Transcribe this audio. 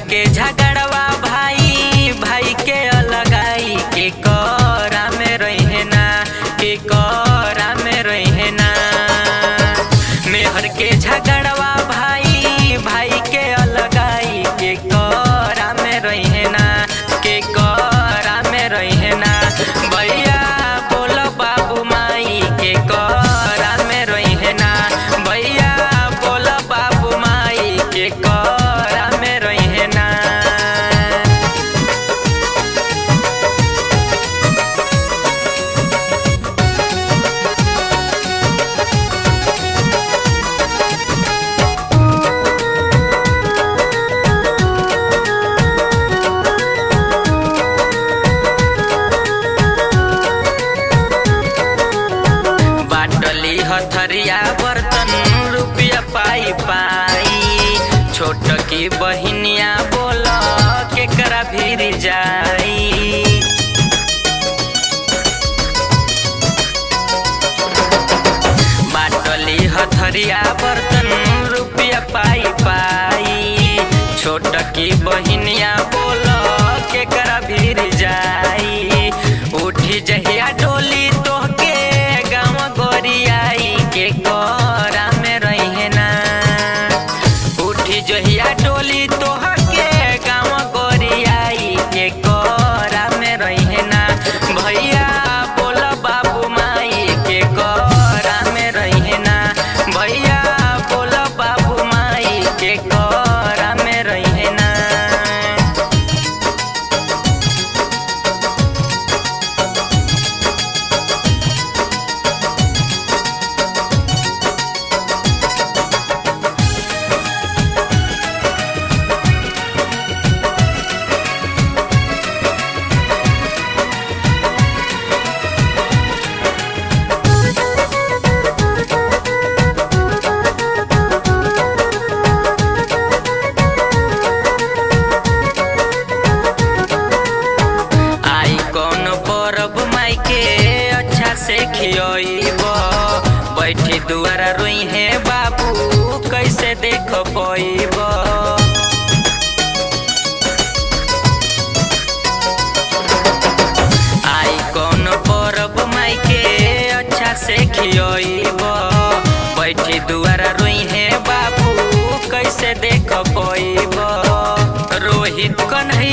के झगड़वा भाई भाई के अलगाई के करा में रहे ना के करा में रहे ना मेहर के झगड़वा भाई भाई के अलगाई के करा में रहे ना के करा में रहे ना भैया बोल बाबू माई के करा में रहे ना भैया बोल बाबू माई के करा में रहे ना बाटली हथरिया बर्तन रुपया पाई पाई छोट की बहिनिया बोल केकरा भीर जाई बाटली हथरिया बर्तन रुपया पाई पाई छोट की बहिनिया बोल केकरा भीर जाई उठी जहिया डोली तोहके गाँव गोरियाई के कोरा में रहे ना उठी जहिया डोली तोहके गाँव गोरियाई के कोरा में रहे ना भैया बोल बाबू माई के कोरा में रहे ना भैया बोल बाबू माई के कोरा में रहे ना आई कौन परब माई के अच्छा से खियब बैठी दुआरा रोई है बाबू कैसे देख पैब आई कौन परब माई के अच्छा से खियब बैठी दुआरा रोई है बाबू कैसे देख पैब रोहित कन्हैया